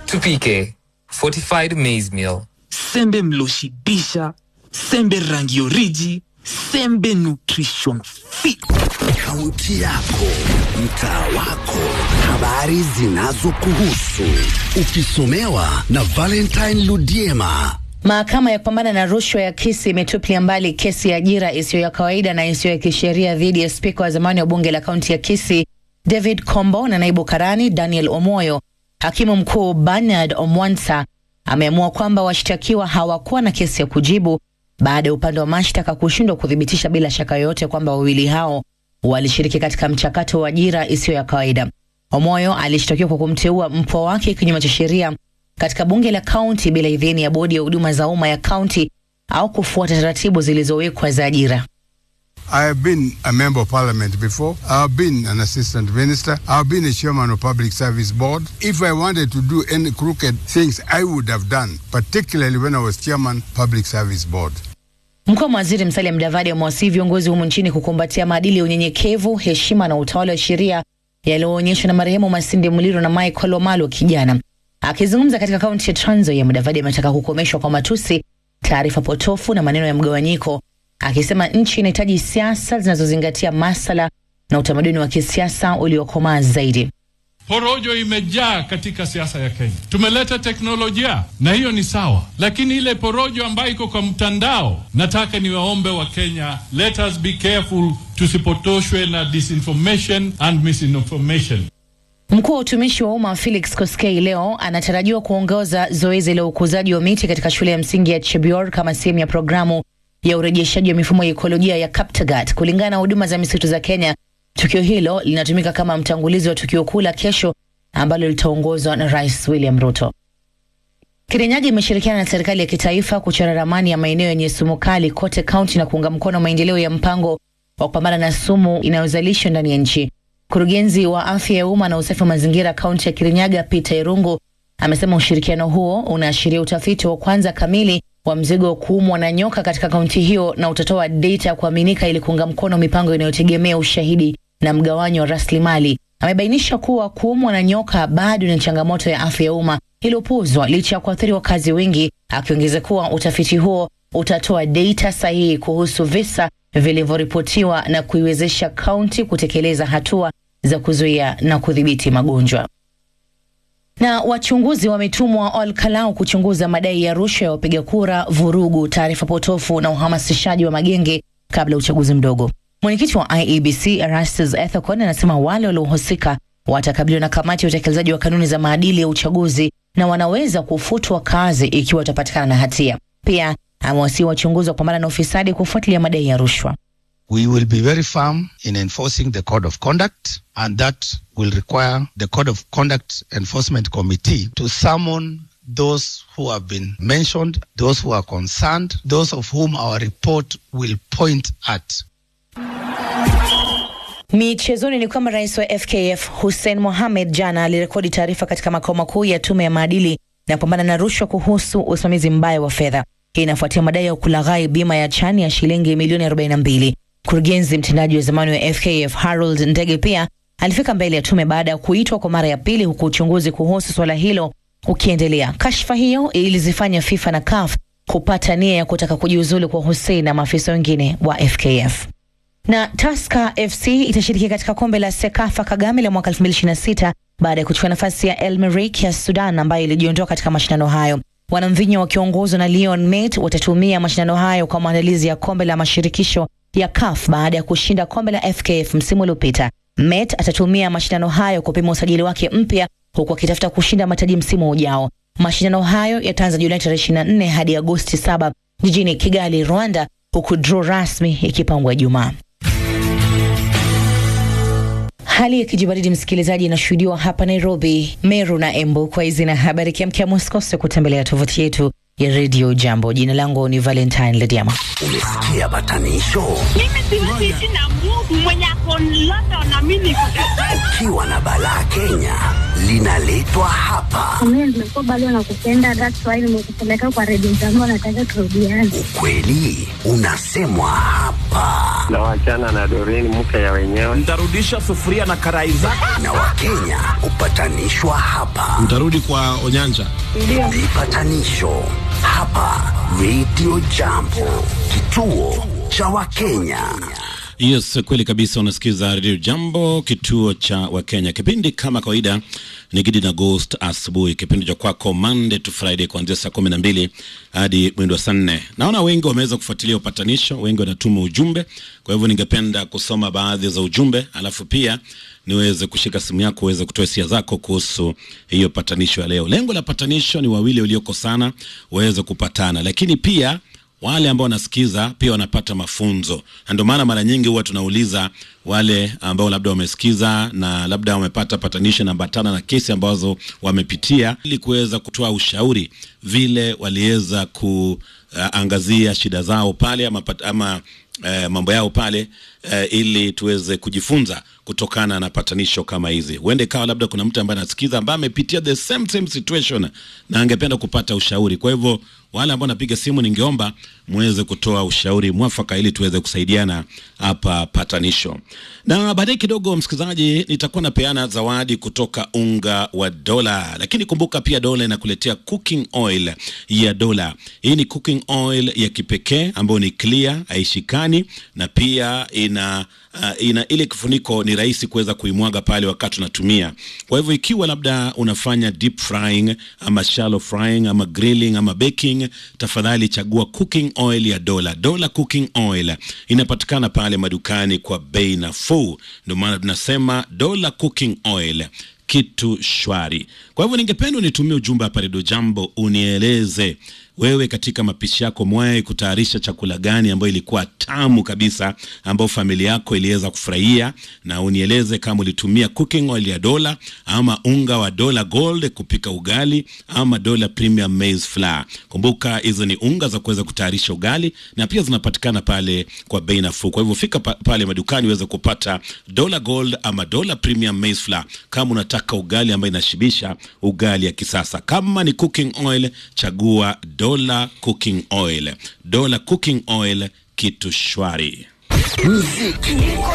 Tupike fortified maize meal. sembe mloshibisha sembe rangi oriji sembe nutrition fit Kaunti yako, mtaa wako, habari zinazokuhusu, ukisomewa na Valentine Ludiema. Mahakama ya kupambana na rushwa ya Kisii imetupilia mbali kesi ya ajira isiyo ya kawaida na isiyo ya kisheria dhidi ya spika wa zamani wa bunge la kaunti ya Kisii David Kombo na naibu karani Daniel Omoyo. Hakimu mkuu Bernard Omwansa ameamua kwamba washtakiwa hawakuwa na kesi ya kujibu baada ya upande wa mashtaka kushindwa kuthibitisha bila shaka yoyote kwamba wawili hao walishiriki katika mchakato wa ajira isiyo ya kawaida. Omoyo alishtakiwa kwa kumteua mpwa wake kinyume cha sheria katika bunge la kaunti bila idhini ya bodi ya huduma za umma ya kaunti au kufuata taratibu zilizowekwa za ajira. I have been a member of parliament before. I've been an assistant minister. I've been a chairman of public service board. If I wanted to do any crooked things, I would have done, particularly when I was chairman public service board. Mkuu wa waziri Musalia Mudavadi amewasihi viongozi humu nchini kukumbatia maadili ya unyenyekevu, heshima na utawala wa sheria yaliyoonyeshwa na marehemu Masinde Muliro na Michael Omalo kijana. Akizungumza katika kaunti ya Trans Nzoia, Mudavadi ametaka kukomeshwa kwa matusi, taarifa potofu na maneno ya mgawanyiko, akisema nchi inahitaji siasa zinazozingatia masala na utamaduni wa kisiasa uliokomaa zaidi. Porojo imejaa katika siasa ya Kenya. Tumeleta teknolojia na hiyo ni sawa, lakini ile porojo ambayo iko kwa mtandao, nataka niwaombe wa Kenya, let us be careful, tusipotoshwe na disinformation and misinformation. Mkuu wa utumishi wa umma Felix Koskei leo anatarajiwa kuongoza zoezi la ukuzaji wa miti katika shule ya msingi ya Chebior kama sehemu ya programu ya urejeshaji wa mifumo ya ekolojia ya Kaptagat. Kulingana na huduma za misitu za Kenya, tukio hilo linatumika kama mtangulizi wa tukio kuu la kesho ambalo litaongozwa na Rais William Ruto. Kirinyaga imeshirikiana na serikali ya kitaifa kuchora ramani ya maeneo yenye sumu kali kote kaunti na kuunga mkono maendeleo ya mpango wa kupambana na sumu inayozalishwa ndani ya nchi. Mkurugenzi wa afya ya umma na usafi wa mazingira kaunti ya Kirinyaga, Peter Irungu, amesema ushirikiano huo unaashiria utafiti wa kwanza kamili wa mzigo wa kuumwa na nyoka katika kaunti hiyo na utatoa data ya kuaminika ili kuunga mkono mipango inayotegemea ushahidi na mgawanyo wa rasilimali. Amebainisha kuwa kuumwa na nyoka bado ni changamoto ya afya ya umma iliyopuzwa licha ya kuathiri wakazi wengi, akiongeza kuwa utafiti huo utatoa data sahihi kuhusu visa vilivyoripotiwa na kuiwezesha kaunti kutekeleza hatua za kuzuia na kudhibiti magonjwa. Na wachunguzi wametumwa Olkalau kuchunguza madai ya rushwa ya wapiga kura, vurugu, taarifa potofu na uhamasishaji wa magenge kabla ya uchaguzi mdogo. Mwenyekiti wa IEBC Erastus Ethekon anasema wale waliohusika watakabiliwa na kamati ya utekelezaji wa kanuni za maadili ya uchaguzi na wanaweza kufutwa kazi ikiwa watapatikana na hatia. Pia amewasihi wachunguzi wa kupambana na ufisadi kufuatilia madai ya rushwa. We will be very firm in enforcing the code of conduct, and that will require the code of conduct enforcement committee to summon those who have been mentioned, those who are concerned, those of whom our report will point at. Michezoni ni kwamba rais wa FKF Hussein Mohamed jana alirekodi taarifa katika makao makuu ya tume ya maadili na kupambana na rushwa kuhusu usimamizi mbaya wa fedha. Hii inafuatia madai ya kulaghai bima ya chani ya shilingi milioni 42. Mkurugenzi mtendaji wa zamani wa FKF Harold Ndege pia alifika mbele ya tume baada ya kuitwa kwa mara ya pili, huku uchunguzi kuhusu swala hilo ukiendelea. Kashfa hiyo ilizifanya FIFA na CAF kupata nia ya kutaka kujiuzulu kwa Hussein na maafisa wengine wa FKF na Tusker FC itashiriki katika kombe la Sekafa Kagame la mwaka 2026 baada ya kuchukua nafasi ya El Merreikh ya Sudan ambayo ilijiondoa katika mashindano hayo. Wanamvinyo wakiongozwa na Leon Mate watatumia mashindano hayo kwa maandalizi ya kombe la mashirikisho ya CAF baada ya kushinda kombe la FKF msimu uliopita. Mate atatumia mashindano hayo kupima usajili wake mpya huku akitafuta kushinda mataji msimu ujao. Mashindano hayo yataanza Julai tarehe 24 hadi Agosti 7 jijini Kigali, Rwanda, huku draw rasmi ikipangwa Ijumaa. Hali ya kijibaridi msikilizaji, inashuhudiwa hapa Nairobi, Meru na Embu. Kwa hizi na habari kiamkia, msikose kutembelea tovuti yetu ya Radio Jambo. Jina langu ni Valentine Lediama. Umesikia batanisho? Mimi siwezi ishi na Mungu mwenye ako London na mimi niko Kampala. Ukiwa na balaa Kenya linaletwa hapa. Mimi nimekuwa bado nakupenda, that's why nimekupeleka kwa redio zangu, nataka turudiane. Ukweli unasemwa hapa, na wachana na Doreen mke ya wenyewe. Ntarudisha sufuria na karai zako. na Wakenya hupatanishwa hapa. Mtarudi kwa Onyanja. Vipatanisho hapa Radio Jambo, kituo cha Wakenya. Yes, kweli kabisa. Unasikiza Radio Jambo, kituo cha Wakenya. Kipindi kama kawaida ni Gidi na Ghost asubuhi, kipindi cha kwako Monday to Friday kuanzia saa kumi na mbili hadi mwendo wa saa nne. Naona wengi wameweza kufuatilia upatanisho, wengi wanatuma ujumbe. Kwa hivyo ningependa kusoma baadhi za ujumbe, alafu pia niweze kushika simu yako uweze kutoa hisia zako kuhusu hiyo patanisho ya leo. Lengo la patanisho ni wawili waliokosana waweze kupatana, lakini pia wale ambao wanasikiza pia wanapata mafunzo, na ndio maana mara nyingi huwa tunauliza wale ambao labda wamesikiza na labda wamepata patanisho na ambatana na kesi ambazo wamepitia, ili kuweza kutoa ushauri vile waliweza kuangazia shida zao pale ama, pat- ama eh, mambo yao pale eh, ili tuweze kujifunza kutokana na patanisho kama hizi. Huende ikawa labda kuna mtu ambaye anasikiza ambaye amepitia the same same situation na angependa kupata ushauri. Kwa hivyo wale ambao napiga simu, ningeomba muweze kutoa ushauri mwafaka ili tuweze kusaidiana hapa patanisho. Na baadaye kidogo, msikilizaji, nitakuwa napeana zawadi kutoka unga wa dola, lakini kumbuka pia dola inakuletea cooking oil ya dola. Hii ni cooking oil ya kipekee ambayo ni clear, haishikani na pia ina uh, ina ile kifuniko ni rahisi kuweza kuimwaga pale wakati unatumia. Kwa hivyo ikiwa labda unafanya deep frying ama shallow frying ama grilling ama baking, tafadhali chagua cooking oil ya Dola. Dola cooking oil inapatikana pale madukani kwa bei nafuu, ndio maana tunasema Dola cooking oil kitu shwari. Kwa hivyo ningependa unitumie ujumbe hapa Redio Jambo, unieleze wewe katika mapishi yako mwae kutayarisha chakula gani ambayo ilikuwa tamu kabisa ambayo familia yako iliweza kufurahia, na unieleze kama ulitumia cooking oil ya Dola ama unga wa Dola Gold kupika ugali ama Dola Premium Maize Flour. Kumbuka hizo ni unga za kuweza kutayarisha ugali na pia zinapatikana pale kwa bei nafuu. Kwa hivyo fika pa, pale madukani uweze kupata Dola Gold ama Dola Premium Maize Flour kama unataka ugali ambayo inashibisha, ugali ya kisasa. Kama ni cooking oil, chagua Dola Cooking Oil. Dola Cooking Oil, kitu shwari. Muziki